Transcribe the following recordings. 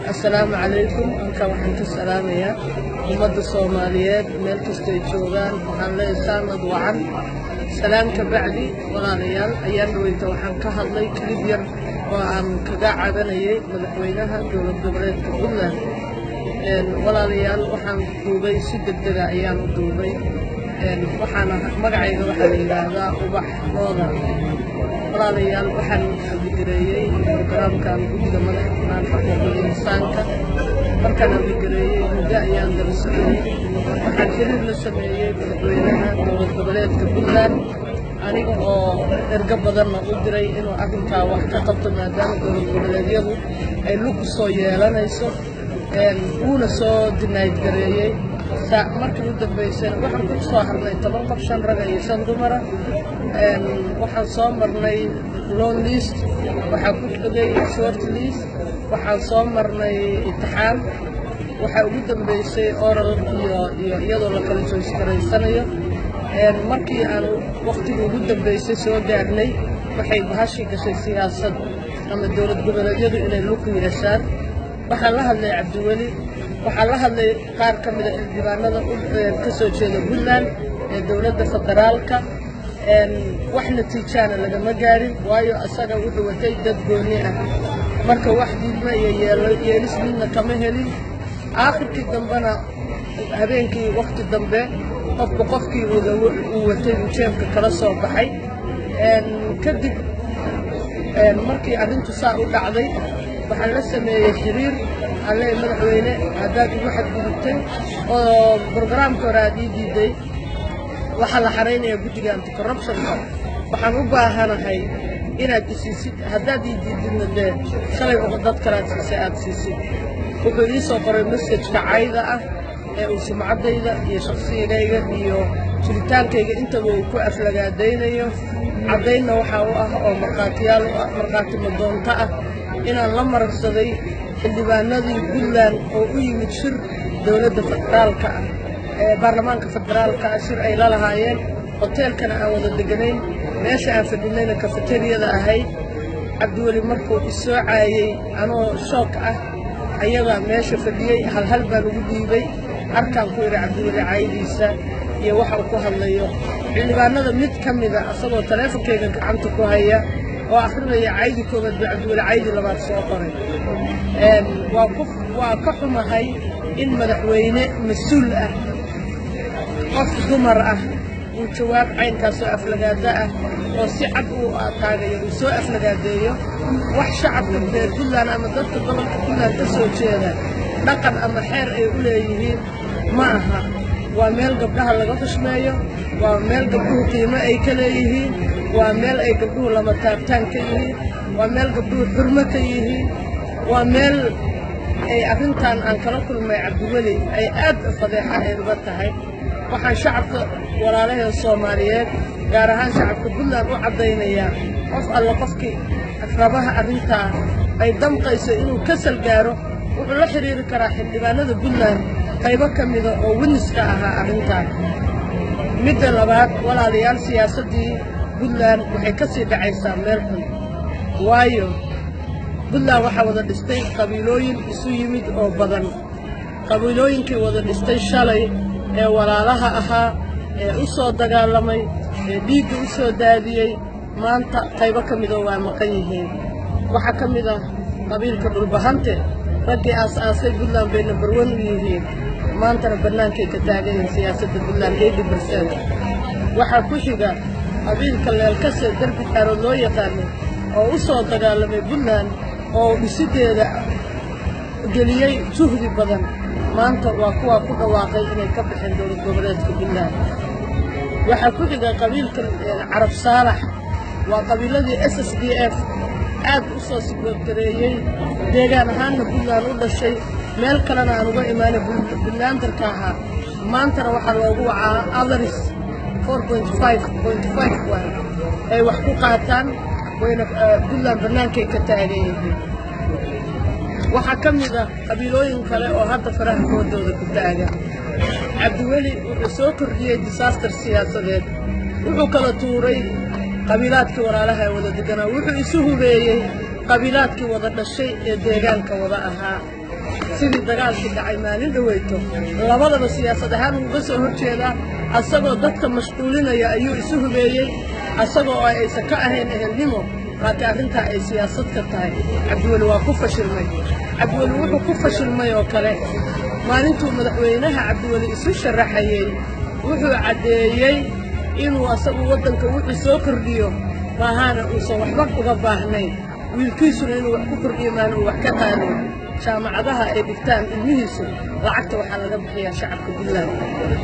assalaamu calaykum halkan waxaan ka salaamayaa ummadda soomaaliyeed meel kastay joogaan waxaan leeyahay saanad wacan salaam ka bacdi walaalayaal ayaan dhaweyta waxaan ka hadlay kilib yar oo aan kaga cabanayay madaxweynaha dowlad goboleedka puntland walaalayaal waxaan duubay si degdega ayaan u duubay waxaana magacayga waxaa la yidhaahdaa ubax looda walaalayaal waxaan abigareeyey barnaamijkan guddiga madaxa banaanka xuquuqul insaanka markaan abigareeyey muddo ayaan daba soconay waxaan xiriir la sameeyey madaxweynaha dowlad goboleedka puntland aniga oo ergo badanna u diray inuu arrinkaa wax ka qabto maadaama dowlad goboleedyadu ay lug soo yeelanayso wuuna soo dinayd gareeyey markii u dambaysana waxaan ku soo harnay toban qof shan raga iyo shan dumara waxaan soo marnay long list waxaa ku xogay short list waxaan soo marnay itixaam waxaa ugu dambaysay oral iyo iyo iyadoo la kala joojgaraysanayo markii aan waktigii ugu dambaysay soo gaarnay waxay bahashii gashay siyaasad ama dowlad goboleedyadu inay lug yeeshaan waxaan la hadlay cabdiweli waxaa la hadlay qaar ka mida xildhibaanada ka soo jeeda puntland ee dowladda federaalka wax natiijaana lagama gaarin waayo asaga wuxuu watay dad gooni ah marka wax diidma iyo yeelis midna kama helin aakhirkii dambena habeenkii wakti dambe qofku qofkii uu watay uu jeebka kala soo baxay kadib markii arrintu saa u dhacday waxaan la sameeyey xiriir alle madaxweyne haddaad igu xadgudubtay oo brograamka hore aad ii diiday waxaa la xaraynaya guddiga anticorruptionka waxaan u baahanahay inaad isiisid haddaad ii diididna dee shalay dad kalaad siisay aad siisid wuxuu ii soo qoray messajka cayda ah ee uu sumcaddayda iyo shakhsigayga iyo jiritaankayga intaba uu ku aflagaadaynayo caddaynna waxaa u ah oo markhaatiyaal u ah markhaati madoonto ah inaan la mararsaday xildhibaanadii puntland oo u yimid shir dowladda federaalka ah ee baarlamaanka federaalka ah shir ay la lahaayeen hoteelkana aan wada deganayn meesha aan fadhinayna kafeteriyada ahayd cabdiweli markuu isoo caayey anoo shook ah ayagaa meesha fadhiyey halhal baan ugu dhiibay harkaan ku idhi cabdiweli caayadiisa iyo waxa uu ku hadlayo xildhibaanada mid ka mida asagoo taleefonkayga gacanta ku haya oo akhrinaya caydi koobaad buu cabdiweli caydi labaad soo qoray waa ka xumahay in madaxweyne mas-uul ah qof dumar ah uu jawaab caynkaasoo aflagaado ah oo si cad uu taagayo uu soo aflagaadeeyo wax shacabka reer puntland ama dadka gobolka puntland ka soo jeeda dhaqan ama xeer ay u leeyihiin ma aha waa meel gabdhaha laga xushmeeyo waa meel gabdhuhu qiimo ay ka leeyihiin waa meel ay gabdhuhu lama taabtaan ka yihiin waa meel gabdhuhu xurmo ka yihiin waa meel ay arrintan aan kala kulmay cabdiweli ay aad fadeexa ay uga tahay waxaan shacabka walaalahee soomaaliyeed gaar ahaan shacabka puntland u caddaynayaa qof alle qofkii rabaha arrintaa ay damqayso inuu kasal gaaro wuxuu la xidhiiri karaa xildhibaanada puntland qaybo ka mida oo winiska ahaa arrintaan midda labaad walaalayaal siyaasaddii puntland waxay ka sii dhacaysaa meel xun waayo puntland waxaa wada dhistay qabiilooyin isu yimid oo badan qabiilooyinkii wada dhistay shalay ee walaalaha ahaa ee u soo dagaalamay ee dhiigga u soo daadiyey maanta qaybo ka midoo waa maqan yihiin waxaa ka mid ah qabiilka dhulbahante raggii aas-aasay puntland bay nambarwan u yihiin maantana bannaankay ka taagan yihiin siyaasadda puntland eighty bercent waxaa ku xiga qabiilka leelkase derbi xaarood loo yaqaanay oo u soo dagaalamay puntland oo dhisiddeeda geliyey juhdi badan maanta waa kuwaa ku dhawaaqay inay ka baxeen dowlad goboleedka puntland waxaa ku xiga qabiilka carab saalax waa qabiiladii s s d f aad u soo sigwadgareeyey deegaan ahaanna puntland u dhashay meel kalena aan uga imaanay puntlandarka ahaa maantana waxaa loogu wacaa atheris ay wax ku qaataan wayna puntland bannaankay ka taagan yihiin waxaa ka mid ah qabiilooyin kale oo hadda faraha koodooda ku taagan cabdiweli wuxuu soo kordhiyey disaaster siyaasadeed wuxuu kala tuuray qabiilaadkii walaalaha ee wada deganaa wuxuu isu hubeeyey qabiilaadkii wada dhashay ee deegaanka wada ahaa sidii dagaalkii dhacay maalin dhaweyto labadaba siyaasad ahaan uga soo hor jeedaa asagoo dadka mashquulinaya ayuu isu hubeeyey asagoo oo aysan ka ahayn ehelnimo laakiin arrintaa ay siyaasad ka tahay cabdiweli waa ku fashilmay cabdiweli wuxuu ku fashilmay oo kale maalintuu madaxweynaha cabdiweli isu sharaxayey wuxuu caddeeyey inuu asagu waddanka wuxuu soo kordhiyo maahaana uusan waxba uga baahnayn wiilkiisuna inuu wax ku kordhiyo maana uu wax ka qaadayn jaamacadaha ay dhigtaan ilmihiisu lacagta waxaa laga bixiyaa shacabka puntland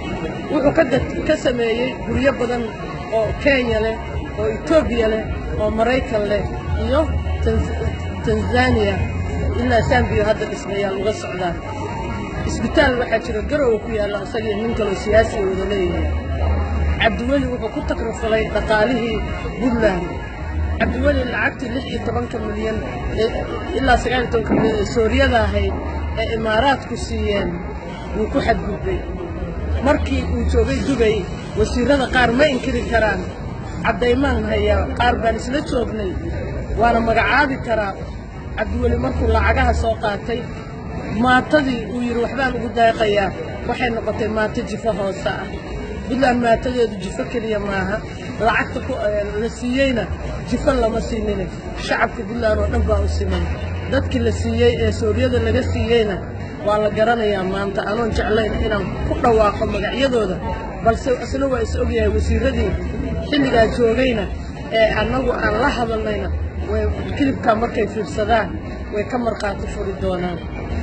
wuxuu ka sameeyey guryo badan oo kenya leh oo etoobiya leh oo maraykan leh iyo tanzaniya ilaa sambiyo hadda dhismayaal uga socdaan isbitaal waxaa jira garowa ku yaalla isagii nin kaloo siyaasiya wada leeyahay cabdiweli wuxuu ku takrifalay dhaqaalihii puntland cabdiweli lacagtii lix iyo tobanka milyan ilaa sagaal iyo tobanka milyan ee sooriyada ahayd ee imaaraadku siiyeen wuu ku xadgudbay markii uu joogay dubay wasiirrada qaar ma inkiri karaan caddaymaan hayaa qaar baan isla joognay waana magacaabi karaa cabdiweli markuu lacagaha soo qaatay maatadii uu yidhi waxbaan ugu daaqayaa waxay noqotay maato jifo hoose ah puntland maatadeedu jifo keliya maaha lacagta la siiyeyna jifo lama siinine shacabka puntland oo dhan baa u siman dadkii la siiyey ee sooriyada laga siiyeyna waa la garanayaa maanta anoon jeclayn inaan ku dhawaaqo magacyadooda balse isna waa is ogyahay wasiirradii xilligaa joogayna ee annagu aan la hadalnayna way kilibkaa markay fiirsadaan way ka markhaati furi doonaan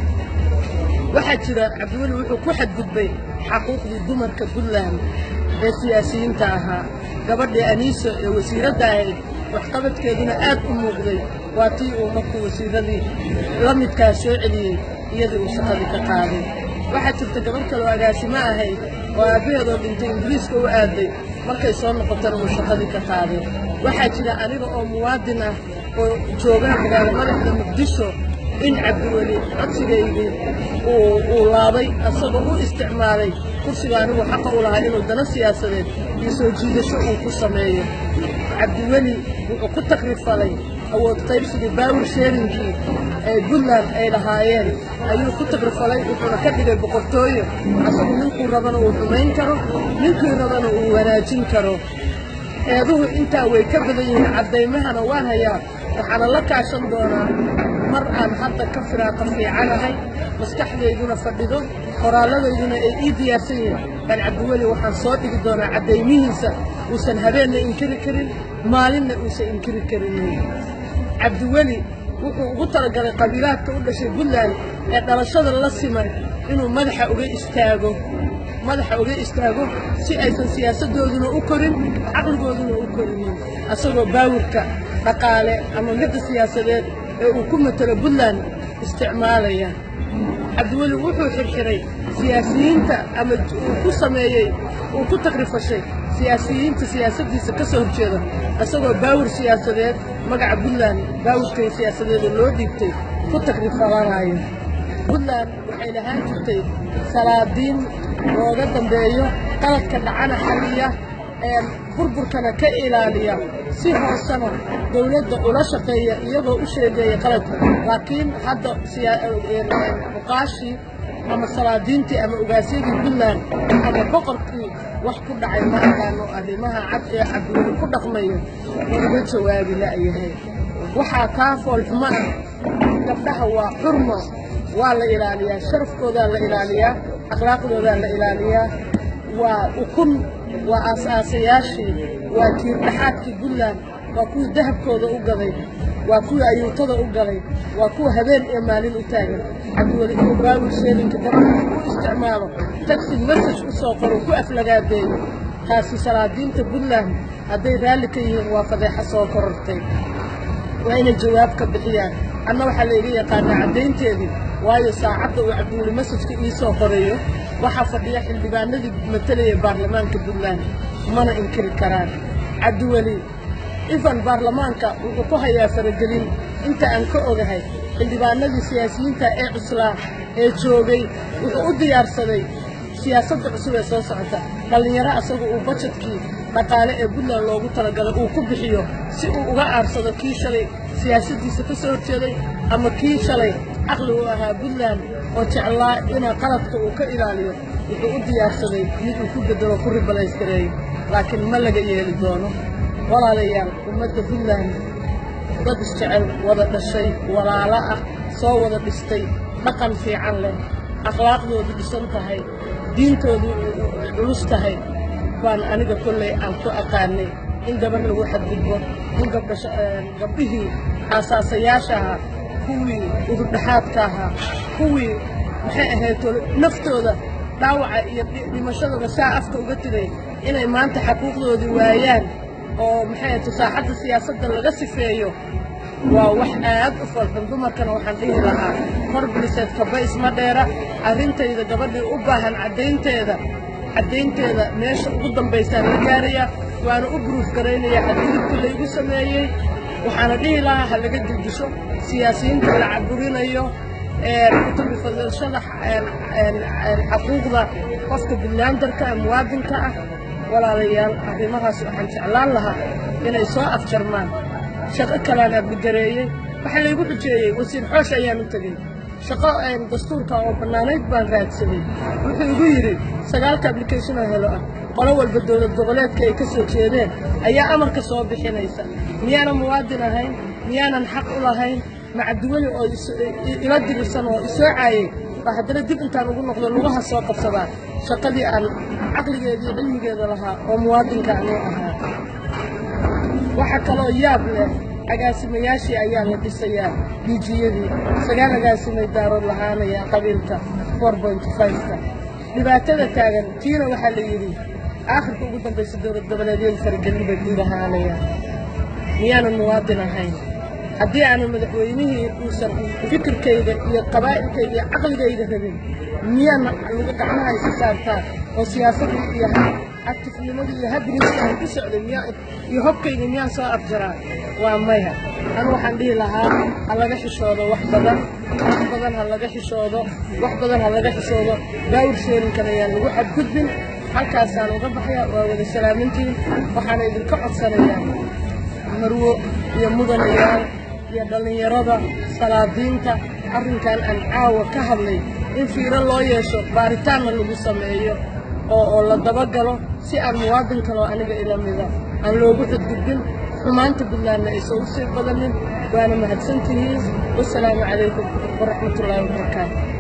waxaa jira cabdiweli wuxuu ku xadgudbay xaquuqdii dumarka puntland ee siyaasiyiinta ahaa gabadhii aniiso ee wasiiradda ahayd waxqabadkeeduna aad u muuqday waa tii uu markuu wasiirradii la midkaa soo celiyey iyadii uu shaqadii ka qaaday waxaa jirta gabadh kaloo agaasimo ahayd oo aabbaheedoo dhintay ingiriiska u aaday markay soo noqotana uu shaqadii ka qaaday waxaa jira aniga oo muwaadin ah oo joogaa magaalo madaxda muqdisho in cabdiweli codsigaygii uu laabay asagoo u isticmaalay kursiga anigu xaqa u lahaa inuu dana siyaasadeed iyo soo jiidasho uu ku sameeyo cabdiweli wuxuu ku takrifalay awood qaybsigii baawir sheerinkii ee puntland ay lahaayeen ayuu ku takrifalay wuxuuna ka dhigay boqortooyo asagu ninkuu rabana uu xumayn karo ninkii rabana uu wanaajin karo eeduhu intaa way ka badan yihiin caddaymahana waan hayaa waxaana la kaashan doonaa mar aan hadda ka firaaqa fiicanahay maskaxdayduna fadhido qoraalladayduna ay ii diyaarsan yihiin baan cabdiweli waxaan soo dhigi doonaa caddaymihiisa uusan habeenna inkiri karin maalinna uusan inkiri karinin cabdiweli wuxuu ugu talagalay qabiilaadka u dhashay puntland ee dhalashada la siman inuu madaxa uga istaago madaxa uga istaago si aysan siyaasaddooduna u korin caqligooduna u korinin asagoo baawirka dhaqaale ama midda siyaasadeed ee uu ku matelo puntland isticmaalaya cabdiweli wuxuu xirxiray siyaasiyiinta ama uu ku sameeyey uu ku takrifashay siyaasiyiinta siyaasaddiisa ka soo horjeeda isagoo baawir siyaasadeed magaca puntland baawirkay siyaasadeeda loo dhiibtay ku takrifalanayo puntland waxay lahaan jirtay salaadiin looga dambeeyo qaladka dhacana xalliya ee burburkana ka ilaaliya si hoosena dawladda ula shaqeeya iyagoo u sheegeeya qaladka laakiin hadda muqaashii ama salaadiintii ama ogaasyadii puntland ama boqorkii wax ku dhacay ma aqaano arrimaha cad ee cabdiweli ku dhaqmayo uga jawaabi la'yahay waxaa kaa foolxumo ah gabdhaha waa xurmo waa la ilaaliyaa sharafkoodaa la ilaaliyaa akhlaaqdoodaa la ilaaliyaa waa ukun waa aas-aasayaashii waa tiirdhaxaadkii puntland waa kuwii dahabkooda u gaday waa kuwii ayuutada u galay waa kuwa habeen iyo maalin u taagan cabdiweli inuu baawir sheelinka gabadha u isticmaalo tagsi masaj u soo qoro ku aflagaadeeyo taasi salaadiinta puntland hadday raalli ka yihiin waa fadeexa soo korortay waa inay jawaab ka bixiyaan anna waxaa layga yaqaanaa caddaynteedii waayo saacadda uu cabdiweli masajka ii soo qorayo waxaa fadhiya xildhibaanadii matelaya baarlamaanka puntland mana inkiri karaan cabdiweli ifan baarlamaanka wuxuu ku hayaa faragelin inta aan ka ogahay xildhibaanadii siyaasiyiinta ee cuslaa ee joogay wuxuu u diyaarsaday siyaasadda cusub ee soo socota dhallinyaro asagu uu bajetkii dhaqaale ee puntland loogu talagalay uu ku bixiyo si uu uga aarsado kii shalay siyaasaddiisa ka soo horjeeday ama kii shalay caqli u ahaa puntland oo jeclaa inaa qaladka uu ka ilaaliyo wuxuu u diyaarsaday mid uu ku bedelo ku ribalayskareeyo laakiin ma laga yeeli doono walaalayaal ummadda puntland dad isjecel wada dhashay walaalo ah soo wada dhistay dhaqan fiican leh akhlaaqdoodu dhisan tahay diintoodu culus tahay baan aniga kolley aan ku aqaanay in gabar lagu xadgudbo in gabdhihii aasaasayaasha ahaa kuwii udurdhaxaadka ahaa kuwii maxay ahayd naftooda dhaawaca iyo dhimashadooda saa afka uga tiray inay maanta xaquuqdoodii waayaan oo maxay ahayd saaxadda siyaasadda laga sifeeyo waa wax aad u falxun dumarkana waxaan dhihi lahaa hor biliseed kaba isma dheera arrintayda gabadhii u baahan caddaynteeda caddaynteeda meesha ugu dambaysaan la gaarayaa waana u buruuf garaynayaa xadgudubka laygu sameeyey waxaana dhihi lahaa ha laga dildisho siyaasiyiinta la caburinayo kutubifadashada xaquuqda qofka buntlandarka ee muwaadinka ah walaalayaal arrimahaas waxaan jeclaan lahaa inay soo afjarmaan shaqo kalaan abligareeyey waxaa laygu xujeeyey wasiir xoosh ayaan u tegey shaqo dastuurka oo bannaanayd baan raadsaday wuxuu igu yidhi sagaalka ablicationoo helo ah qolo walba dowlad goboleedka ay ka soo jeedeen ayaa amarka soo bixinaysa miyaanan muwaadin ahayn miyaanan xaq u lahayn macduweli oo ila dirirsan oo isoo caayey baa haddana dib intaan ugu noqdo lugaha soo qabsadaa shaqadii aan caqligeeda iyo cilmigeeda lahaa oo muwaadinka anuu ahaa waxaa kaloo yaab leh agaasimayaashii ayaa la dhisayaa diijiyadii sagaal agaasimay daarood lahaanaya qabiilka ka dhibaatada taagan tiina waxaa la yidhi aakhirka ugu dambaysa dowlad goboleedyadu faragelin bay ku lahaanayaan miyaanan muwaadin ahayn haddii aanan madaxweynihii uusan fikirkayda iyo qabaa'ilkayda iyo caqligayda rabin miyaan lagu gacmaha isu saartaa oo siyaasadda iyo actifnimadii iyo habriska aan ku socday miyaa iyo hobkayga miyaan soo afjaraa waa maya anu waxaan dhihi lahaa ha laga xishoodo wax badan wax badan ha laga xishoodo wax badan ha laga xishoodo baawir sheerinkan ayaan lagu xadgudbin halkaasaan uga baxaya waa wada salaamintiin waxaana idinka codsanayaa marwo iyo mudanayaal iyo dhallinyarada salaadiinta arrinkan aan caawa ka hadlay in fiiro loo yeesho baaritaanna lagu sameeyo oo oo la dabagalo si aan muwaadin kaloo aniga ila mida aan loogu xadgudbin xumaanta buntlandna aysan u sii badanin waana mahadsantihiin wasalaamu calaykum waraxmatullaahi wabarakaatu